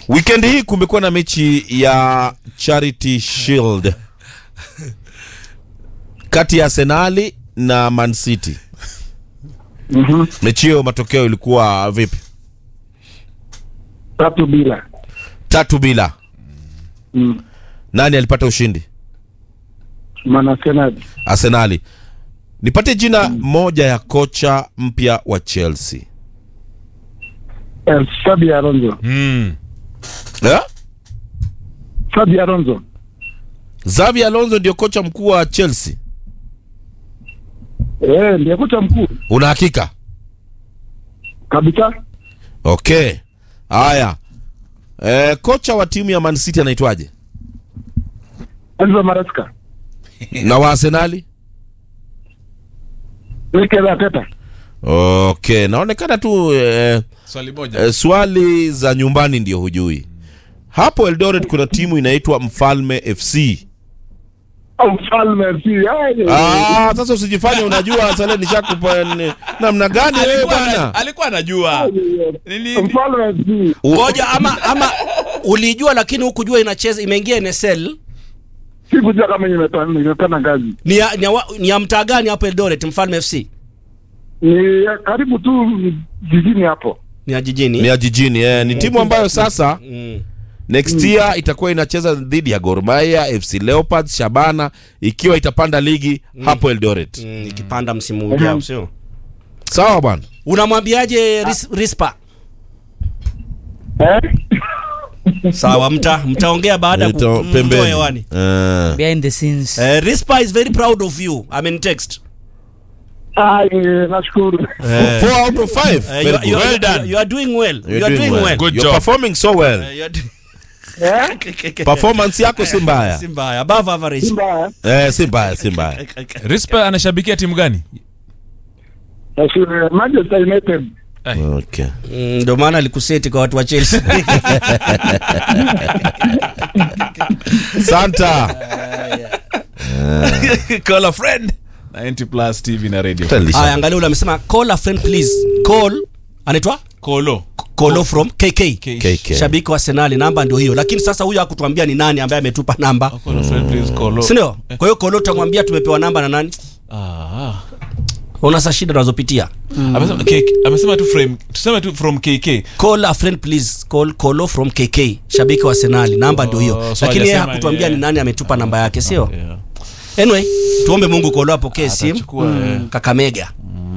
Weekend hii kumekuwa na mechi ya Charity Shield kati ya Arsenali na Man City. Mhm. Mechi hiyo matokeo ilikuwa vipi? Tatu bila. Tatu bila. Mm. Nani alipata ushindi? Manasenadi. Arsenali. Nipate jina moja ya kocha mpya wa Chelsea. Eh, Sabi Alonso. Mm. Eh? Sabi Alonso. Xavi Alonso ndio kocha mkuu wa Chelsea. Eh, ndiye kocha mkuu Una hakika? kabisa. Okay. Haya. Eh, kocha wa timu ya Man City anaitwaje? Enzo Maresca. Na wa Arsenali? Mikel Arteta. Okay, naonekana tu eh, Swali moja. eh, swali za nyumbani ndio hujui. Hapo Eldoret kuna timu inaitwa Mfalme FC. Au mfalme FC. Aye. Ah, sasa usijifanye unajua sasa nishakupa ni- namna gani wewe Alikuwa bwana? ana- alikuwa anajua. Nili- Mfalme FC. U- ngoja ama ama ulijua lakini hukujua inacheza imeingia NSL Sikujua kama imepanda imepanda ngazi. ni ya, ni ya, wa- ni ya mtaa gani hapo Eldoret Mfalme FC Ni karibu tu jijini hapo. ni ya jijini Ni ya jijini eh, ni timu ambayo sasa mm. next year itakuwa inacheza dhidi ya Gor Mahia, FC Leopards, Shabana ikiwa itapanda ligi hapo Eldoret. Mm, ikipanda msimu ujao sio Sawa bwana. unamwambiaje ris, Rispa Eh? sawa mta mtaongea baada ya ku- Ito- kumtoa pembeni. hewani Eh. behind the scenes eh, Rispa is very proud of you amen text Aye, nashukuru. Four out of five. Eh, Very you, good. you, Well you, done. you are doing well You're you are doing well, Good You're job. performing so well. Eh, you are doing- Eh? Performance yako si mbaya. si mbaya above average Simba. Eh, si mbaya, si mbaya. Rispa anashabikia timu gani? Nashukuru. Manchester United. Okay. Mm, ndio maana alikuseti kwa watu wa Chelsea Santa. Call a friend. 90 plus TV na radio. haya angalia ule amesema call a friend please call anaitwa Kolo. Kolo from KK KK. shabiki wa Arsenal namba ndio hiyo lakini sasa huyo hakutuambia ni nani ambaye ametupa namba Call a friend please Kolo. si ndio kwa hiyo Kolo tutamwambia tumepewa namba na nani Ah. una saa shida unazopitia Amesema KK amesema tu from tuseme tu from KK. call a friend please call Kolo from KK shabiki wa Arsenal namba ndio hiyo Oh, so lakini yeye hajasema hakutuambia ni- ni nani ametupa namba yake sio Yeah. anyway tuombe Mungu Kolo apokee simu Atachukua, eh. Kakamega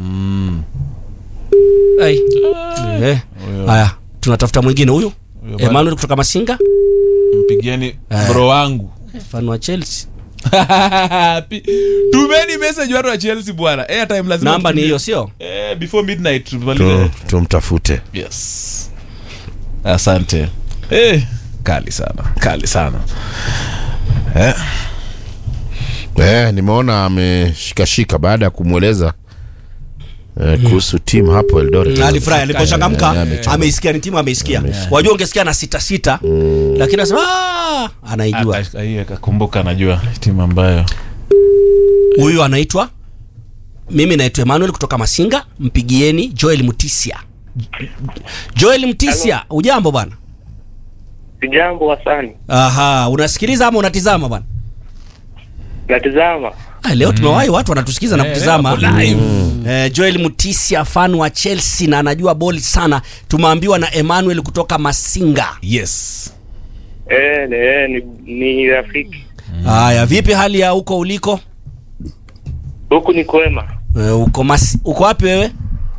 Ai. Eh. haya tunatafuta mwingine huyu Huyo bwana. Emmanuel kutoka Masinga Mpigieni bro wangu. fan wa Chelsea Pi- Tumeni message watu wa Chelsea bwana. Airtime lazima. namba ni tutumie. hiyo sio Eh, before midnight Tu- tumalize. Tumtafute. Yes. Asante. Eh, kali sana. Kali sana. Eh. Eh, nimeona ameshikashika baada ya kumweleza eh, kuhusu timu hapo Eldoret. alifurahi aliposhangamka Eh, amechangamka. ameisikia ni timu ameisikia wajua ungesikia na sita sita lakini anasema "Ah!" anaijua Aka- hii akakumbuka najua timu ambayo huyu anaitwa mimi naitwa Emmanuel kutoka Masinga mpigieni Joel Mutisia Joel Mutisia ujambo bwana Sijambo wasani, aha unasikiliza ama unatizama bwana natizama. Ah, leo tumewahi watu wanatusikiza na Eh, kutizama leo wako live. Eh, Joel Mutisia fan wa Chelsea na anajua boli sana tumeambiwa na Emmanuel kutoka Masinga yes Eh, ni, eh, ni, ni rafiki haya vipi hali ya huko uliko huku ni kwema. Eh, uko mas uko wapi wewe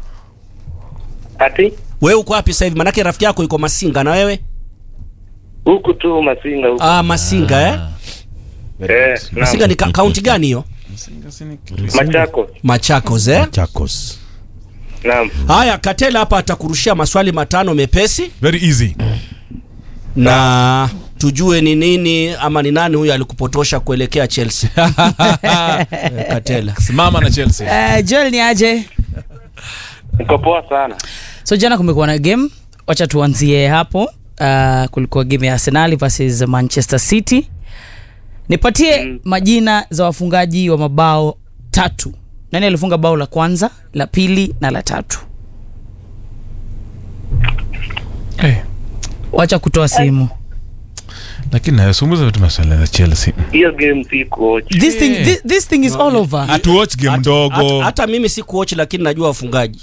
Ati wewe uko wapi sasa hivi manake rafiki yako yuko Masinga na wewe huku tu Masinga huku. ah Masinga eh Eh, Masinga ni ka- kaunti gani hiyo Machako. Machakos eh Chakos. Naam. haya Katela hapa atakurushia maswali matano mepesi very easy na tujue ni nini ama ni nani huyo alikupotosha kuelekea Chelsea Eh, Katela simama na Chelsea uh, joel ni aje Niko poa sana. so jana kumekuwa na game wacha tuanzie hapo uh, kulikuwa game ya arsenal versus manchester city nipatie Mm. majina za wafungaji wa mabao tatu nani alifunga bao la kwanza la pili na la tatu Eh, wacha kutoa simu lakini nayosumbuza vitu maswala za chelsea hiyo game si coach this thing, this, this thing is all over hatuwatch game Hata- ndogo hata- hata mimi si kuochi lakini najua wafungaji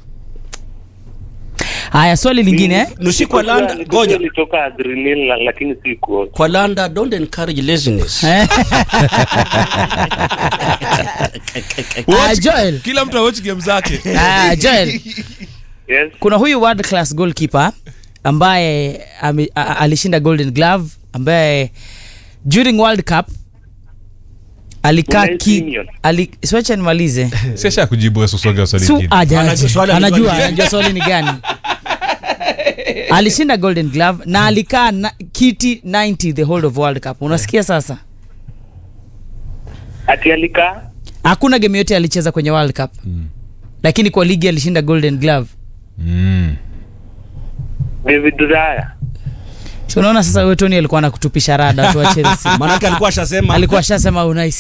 haya swali lingine eh? nusi kwa landa ngoja ilitoka adrenal la- lakini si coach kwa landa don't encourage laziness Eh? Ah, Joel, kila mtu awatch game zake ah, Joel, yes kuna huyu world class goalkeeper ambaye ame, a, a- alishinda golden glove ambaye during world cup alikaa Unai ki Simeon. ali, siwacha nimalize siasha kujibu swali swali Su, lingine. aja, Anajua swali anajua alijua ni anajua swali ni gani alishinda golden glove na alikaa na, kiti 90 the whole of world cup unasikia sasa ati alikaa hakuna game yote alicheza kwenye world cup lakini kwa ligi alishinda golden glove Mm. david raya Si unaona sasa huyo tony alikuwa anakutupisha rada tu wa chelsea maanake alikuwa ashasema alikuwa ashasema unai